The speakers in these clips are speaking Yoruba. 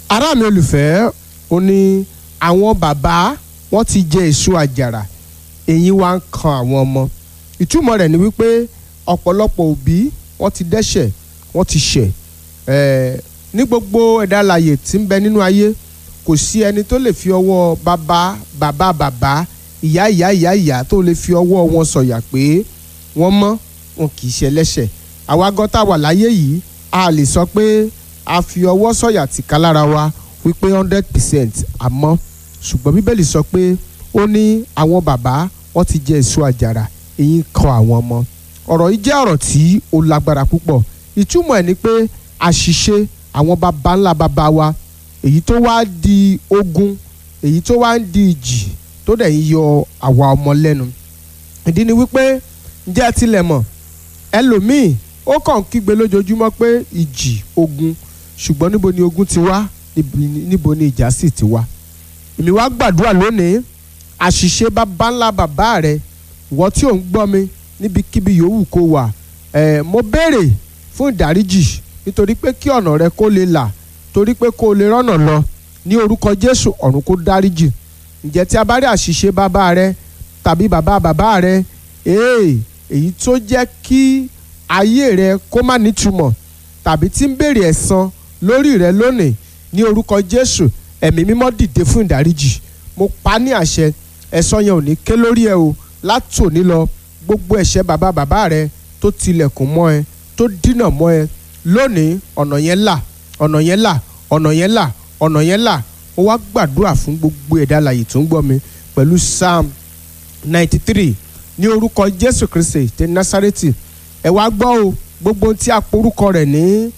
ará mi olùfẹ́ ó ní àwọn bàbá wọ́n ti jẹ èso àjàrà èyí wá ń kan àwọn ọmọ ìtumọ̀ rẹ̀ ni wípé ọ̀pọ̀lọpọ̀ òbí wọ́n ti dẹ́ṣẹ̀ wọ́n ti ṣẹ̀ ẹ̀ẹ́ ní gbogbo ẹ̀dá alààyè tí ń bẹ nínú ayé kò sí ẹni tó lè fi ọwọ́ bàbá bàbá bàbá ìyá ìyá ìyá ìyá tó lè fi ọwọ́ wọn sọ̀yà pé wọ́n mọ́ wọn kì í ṣe ẹlẹ́ṣẹ̀ àwa gan tá a wà láyé yìí a lè sọ pé a fi ọwọ́ sọ̀yà tìka lára wa wípé hundred percent àmọ́ ṣùgbọ́n bíbélì sọ pé ó ní àwọn bàbá wọ́n ti jẹ èso àjàrà èyí ń kan àwọn ọmọ ọ̀rọ̀ yìí jẹ́ ọ̀rọ̀ tí ó lágbára púpọ̀ ìtumọ̀ ẹ̀ ni pé àṣìṣe àwọn baba ńlá baba wa èyí tó wá di ogun èyí tó wá ń di ìjì tó dẹ̀ ń yọ àwa ọmọ lẹ́nu ìdí ni wípé ǹjẹ́ ẹ tilẹ̀ mọ̀ ẹlòmíì ó kàn ń kígbe lójoojúmọ́ pé ìjì ogun ṣùgbọ́n níbo ni ogun ti wá níbo ni ìjà sì ti wá èmi wá gbàdúrà lónìí àṣìṣe baba ńlá bàbá rẹ ìwọ tí ò ń gbọ́ mi níbikíbi yòówù kó wà ẹ̀ mo béèrè fún ìdáríjì nítorí pé kí ọ̀nà rẹ kó lè là torí pé kó lè rọ́nà lọ ní orúkọ Jésù ọ̀run kó dáríjì ǹjẹ́ tí a bá rí àṣìṣe bàbá rẹ tàbí bàbá bàbá rẹ ee èyí tó jẹ́ kí ayé rẹ kó má nítumọ̀ tàbí tí ń béèrè ẹ̀san lórí rẹ lónìí ní orúkọ Jésù ẹ̀mí mímọ́ dìde fún ìdáríjì mo pa ní àṣẹ ẹ̀san yẹn ò ní ké lórí ẹ o látòní lọ gbogbo ẹ̀ṣẹ̀ bàbá bàbá rẹ tó tilẹ̀kùn mọ́ ẹ tó dínà mọ́ ẹ lónìí ọ̀nà yẹn là ọ̀nà yẹn là ọ̀nà yẹn là ọ̀nà yẹn là ó wá gbàdúrà fún gbogbo ẹ̀dá alààyè tó ń gbọ́ mi pẹ̀lú psalm ninety three ní orúkọ jésù kristi ti násárẹ́tì ẹ wá gbọ́ o gbogbo tí a porúkọ rẹ̀ ní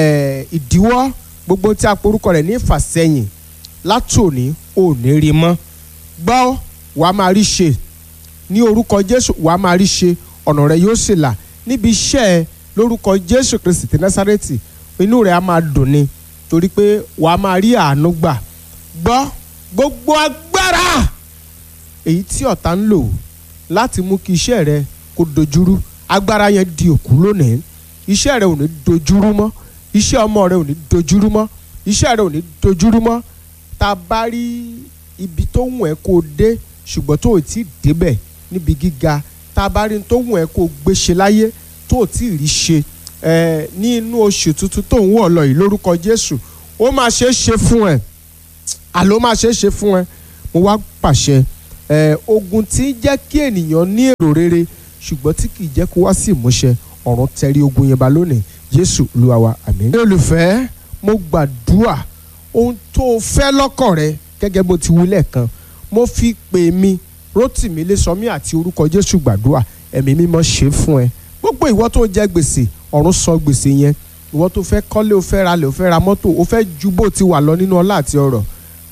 ìdíwọ́ gbogbo tí a porúkọ rẹ̀ ní ìfàsẹ́yìn látòní ò ní rí mọ́ gbọ́ wàá máa rí ṣe ní orúkọ jésù wàá máa rí ṣe ọ̀nà rẹ yóò sì là níbi iṣẹ́ ẹ lórúkọ jésù kristi ti násárẹ́tì inú rẹ̀ á máa dùn ni torí pé wàá máa rí àánú gbà gbọ́ gbogbo agbára èyí tí ọ̀tá ń lò láti mú kí iṣẹ́ rẹ kó dojúrú agbára yẹn di òkú lónìí iṣẹ́ rẹ ò ní dojúrú mọ́ iṣẹ́ ọmọ rẹ ò ní dojúrú mọ́ iṣẹ́ rẹ ò ní dojúrú mọ́ tá a bá rí ibi tó wù ẹ́ kó o dé ṣùgbọ́n tó o ti débẹ̀ níbi gíga tá a bá rí tó wù ẹ́ kó o gbé ṣe láyé tó o ti rí ṣe ẹ ní inú oṣù tuntun tó ń wọ̀ lọ yìí lórúkọ Jésù ó máa ṣe é ṣe fún ẹ àló máa ṣe é ṣe fún ẹ mo wá pàṣẹ ẹ ogun tí ń jẹ́ kí ènìyàn ní èrò rere ṣùgbọ́n tí kì í jẹ́ kó wá sí ìmúṣẹ ọ̀run tẹrí ogun yẹn ba lónìí Jésù Olúwa wa àmín. olùfẹ́ mo gbàdúrà ohun tó o fẹ́ lọ́kàn rẹ gẹ́gẹ́ bó ti wí lẹ́ẹ̀kan mo fi pè mí Rótìmí Ilésanmí àti orúkọ Jésù gbàdúrà ẹ̀mí mímọ́ ṣe fún ẹ gbogbo ìwọ tó jẹ gbèsè ọ̀run san gbèsè yẹn ìwọ tó fẹ́ kọ́lé o fẹ́ ralẹ̀ o fẹ́ ra mọ́tò o fẹ́ ju bó ti wà lọ nínú ọlá àti ọrọ̀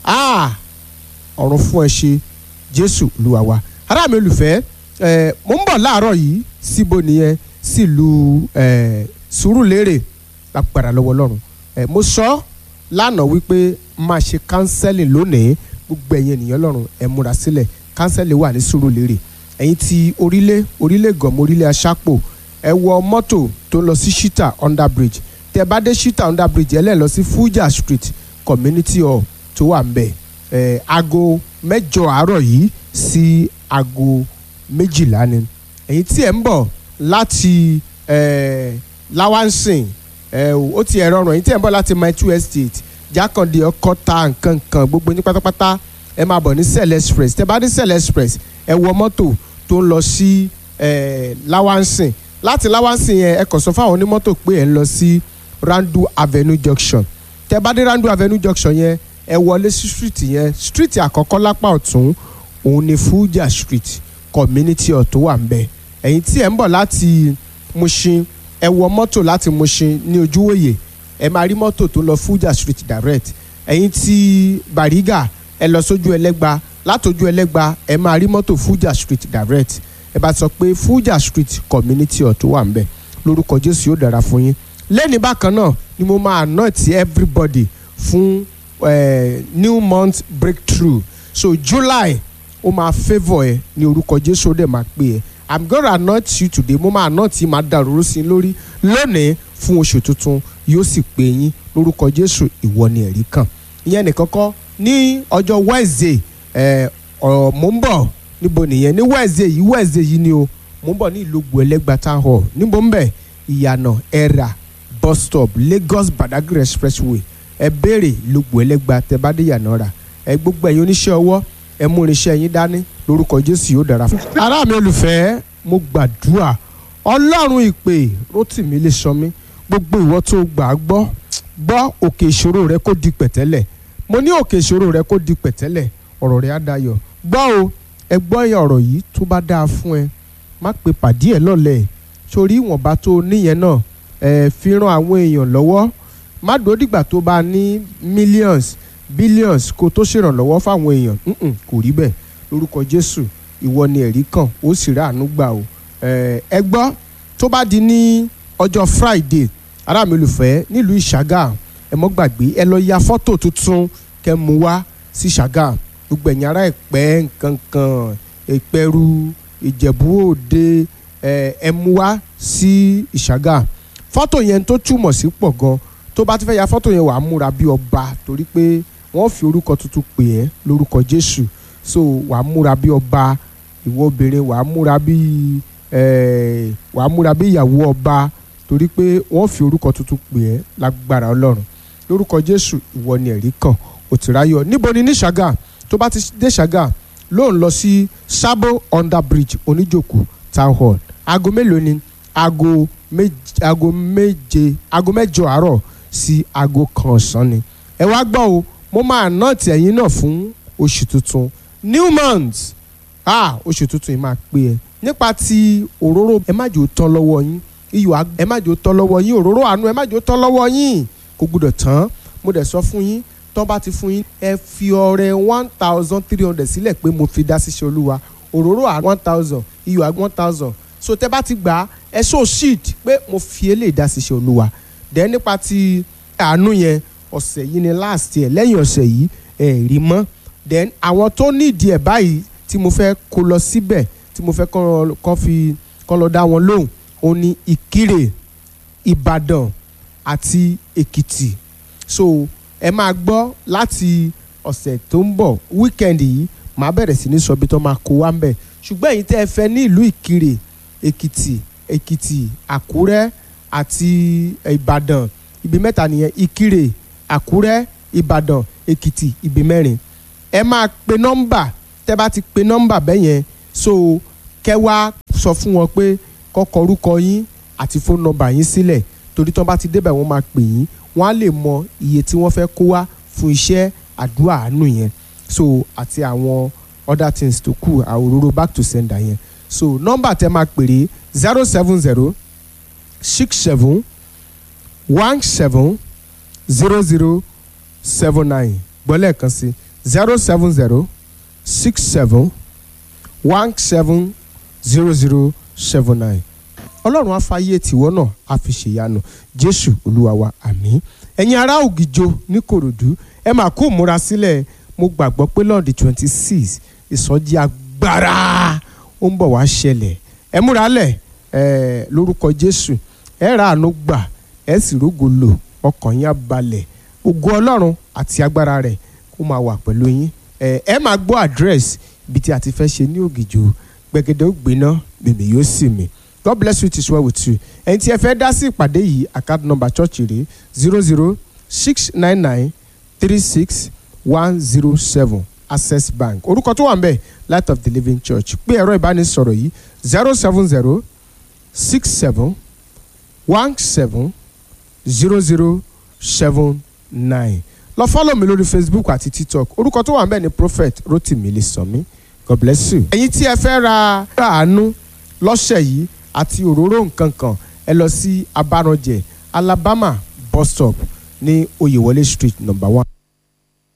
ọ̀run fún ẹ ṣe jésù olúwa wa ará mi olùfẹ́ ẹ mo ń bọ̀ láàárọ̀ yìí síbo nìyẹn sílùú ẹ sùúrùlérè lágbára lọ́wọ́ ọlọ́run ẹ mo sọ lánàá wípé máa ṣe kánsẹ́lì lónìí gbogbo ẹ̀yin ènìyàn lọ́rùn ẹ múra sílẹ̀ kánsẹ́lì wà ní sùúrùlérè ẹ̀yin ti orílẹ̀ orílẹ̀ gànmọ́ orílẹ̀ aṣápò ẹ wọ mọ́tò tó ń lọ sí shita under bridge tẹ bá dé shita under bridge ẹ lẹ́ lọ sí fuja street community hall tó wà ń bẹ̀ ẹ aago mẹ́jọ àárọ̀ yìí sí aago méjìlá ni ẹ̀yin tí ẹ̀ ń bọ̀ láti ẹ lawansin ẹ ó ti ẹ̀ rọrùn ẹ̀yin tí ẹ̀ ń bọ̀ láti my two estate jákàndé ọkọta nǹkan kan gbogbo ní pátápátá ẹ máa bọ̀ ní cell express tẹ bá dé cell express ẹ wọ mọ́tò tó ń lọ sí ẹ lawansin láti láwánsìn yẹn ẹ kàn sọ fáwọn onímọ́tò pé ẹ ń lọ sí randu avenue junction tẹ bá dé randu avenue junction yẹn ẹ wọlé sí street yẹn street àkọ́kọ́ lápá ọ̀tún òun ni fuja street community ọ̀tún wà ń bẹ̀ ẹ̀yin tí ẹ̀ ń bọ̀ láti Mushin ẹ wọ mọ́tò láti Mushin ní ojúwòye ẹ máa rí mọ́tò tó lọ fuja street direct ẹ̀yin tí Bariga ẹ lọ sójú ẹlẹ́gba látòjú ẹlẹ́gba ẹ máa rí mọ́tò fuja street direct ẹ bá sọ pé Fuja Street community ọ̀tún wà ń bẹ̀ lórúkọ Jésù yóò dára fún yín lẹ́ni bákan náà ni mo máa anoint everybody fún eh, new month breakthrough so July ó máa favour ẹ ní orúkọ Jésù ó dẹ̀ máa pè ẹ́ I'm gonna anoint you today mo máa anoint yín máa dà òróró sí i lórí lónìí fún oṣù tuntun yóò sì pè yín lórúkọ Jésù ìwọ ni ẹ̀rí kan ìyẹn nìkan kọ́ ní ọjọ́ wednesday ẹ̀ ọ̀ mò ń bọ̀ níbo nìyẹn ní wednesday yìí wednesday yìí ni o mò ń bọ̀ ní ìlógbò ẹlẹ́gbà town hall níbo ń bẹ̀ ìyànà ẹ̀rà bus stop lagos badagry expressway ẹ béèrè ìlógbò ẹlẹ́gbà tẹ bá dé ìyànà rà ẹ gbogbo ẹ̀yin oníṣẹ́ ọwọ́ ẹ mú irinṣẹ́ yín dání lórúkọ jésù yóò dára fún. ará mi olùfẹ́ mo gbàdúrà ọlọ́run ìpè rótìmí lè sọ mí gbogbo ìwọ tó gbà á gbọ́ gbọ́ òkè ìṣòro rẹ kó di pẹ̀tẹ́lẹ̀ mo ní òkè ìṣòro rẹ kó di pẹ̀tẹ́lẹ̀ ọ̀rọ̀ rẹ á dayọ̀ gbọ́ o ẹ gbọ́ ọ̀rọ̀ yìí tó bá dáa fún ẹ má pe pàdé ẹ lọ́lẹ̀ sórí ìwọ̀nba tó níyẹn náà ẹ fi ran àwọn èèyàn lọ́wọ́ má dúró dìgbà tó bá ní millions billions kó tó ṣèrànlọ́wọ́ fáwọn èèyàn Mm-mm, kò rí bẹ́ẹ̀ lórúkọ jésù ìwọ ni ẹ̀rí kan ó sì rà àánú gbà o ẹ ẹ gbọ́ tó bá di ní ọjọ́ friday ará mi olùfẹ́ nílùú ìṣàgà ẹ mọ́ gbàgbé ẹ lọ ya fọ́tò tuntun kẹ́ mú wá sí ìṣàgà gbogbo ẹ̀yin ará ẹ̀pẹ́ nkankan ìpẹ́rù ìjẹ̀bú òde ẹ ẹ mú wá sí ìṣàgà fọ́tò yẹn tó túmọ̀ sí pọ̀ gan tó bá ti fẹ́ ya fọ́tò yẹn wàá múra bí ọba torí pé wọ́n fi orúkọ tuntun pè ẹ́ lórúkọ jésù so wàá múra bí ọba ìwọ obìnrin wàá múra bí ẹ wàá múra bí ìyàwó ọba torí pé wọ́n fi orúkọ tuntun pè ẹ́ lágbára ọlọ́run lórúkọ jésù ìwọ ni ẹ̀rí kan òtìráyọ̀ níbo ni ní ṣàgà tó bá ti dé ṣàgà ló ń lọ sí sabo under bridge oníjòkó town hall aago mélòó ni aago méje aago méje aago mẹ́jọ àárọ̀ sí aago kan ọ̀sán ni ẹ wá gbọ́ o mo máa ná tẹ̀yìn náà fún oṣù tuntun new month ah oṣù tuntun yìí máa pé ẹ nípa ti òróró ẹ má jò tán lọ́wọ́ yín iyọ̀ ẹ má jò tán lọ́wọ́ yín òróró àánú ẹ má jò tán lọ́wọ́ yín kò gbúdọ̀ tán mo dẹ̀ sọ fún yín tán bá ti fún yín ẹ fi ọrẹ one thousand three hundred sílẹ̀ pé mo fi dá síṣẹ́ olúwa òróró à one thousand iyọ̀ à one thousand so tẹ bá ti gbà á ẹ so sheet pé mo fi eléyìí dá síṣẹ́ olúwa dẹ̀ nípa ti àánú yẹn ọ̀sẹ̀ yìí ni last year lẹ́yìn ọ̀sẹ̀ yìí ẹ̀ rí mọ́ then àwọn tó nídìí ẹ̀ báyìí tí mo fẹ́ kó lọ síbẹ̀ tí mo fẹ́ kọ́ fi kọ́ lọ dá wọn lóhùn ó ní ìkirè ìbàdàn àti èkìtì so ẹ máa gbọ́ láti ọ̀sẹ̀ tó ń bọ̀ weekend yìí màá bẹ̀rẹ̀ sí ní sọ bí tó máa kó wá ń bẹ̀ ṣùgbọ́n èyí tẹ́ ẹ fẹ́ ní ìlú ìkirè èkìtì èkìtì àkúrẹ́ àti ìbàdàn ibi mẹ́ta nìyẹn ìkirè àkúrẹ́ ìbàdàn èkìtì ibi mẹ́rin ẹ máa pe nọ́mbà tẹ́ bá ti pe nọ́mbà bẹ́ẹ̀ yẹn so kẹ́ wá sọ fún wọn pé kọ́kọ́ orúkọ yín àti fóònù nọ́mbà yín sílẹ̀ torí tán bá ti débẹ̀ wọ́n máa pè yín wọ́n á lè mọ iye tí wọ́n fẹ́ kó wá fún iṣẹ́ àdúrà àánú yẹn so àti àwọn other things tó kù àwòrán back to sender yẹn so nọ́mbà tẹ́ máa pèrè zero seven zero six seven one seven zero zero seven nine gbọ́lẹ̀ kan sí zero seven zero six seven one seven zero zero seven nine ọlọ́run á fàyè tìwọ́ náà á fi ṣèyanu jésù olúwa wa àmín ẹ̀yin ará ògìjọ ní kòròdú ẹ máa kó múra sílẹ̀ mo gbàgbọ́ pé lọ́ọ̀dì twenty six ìsọjí agbára ó ń bọ̀ wá ṣẹlẹ̀ ẹ múra lẹ̀ ẹ lórúkọ jésù ẹ ra àánú gbà ẹ sì rógo lò ọkàn yín á balẹ̀ ògo ọlọ́run àti agbára rẹ̀ kó máa wà pẹ̀lú yín ẹ ẹ máa gbọ́ àdírẹ́sì ibi tí a ti fẹ́ ṣe ní ògìjọ gbẹ̀gẹ̀dẹ̀ ó gbiná bèbè yóò sì mì God bless you it is well with you ẹni tí ẹ fẹ́ dá sí ìpàdé yìí account number church rèé zero zero six nine nine three six one zero seven access bank orúkọ tó wà ń bẹ̀ light of the living church pé ẹ̀rọ ìbánisọ̀rọ̀ yìí zero seven zero six seven one seven zero zero seven nine lọ fọ́lọ̀ mi lórí facebook àti tiktok orúkọ tó wà ń bẹ̀ ni prophet rotimi Ilesanmi god bless you. ẹ̀yin tí ẹ fẹ́ ra àánú lọ́sẹ̀ yìí àti òróró nǹkan kan ẹ lọ sí abaranjẹ alabama bus stop ní oyèwọlé street number one.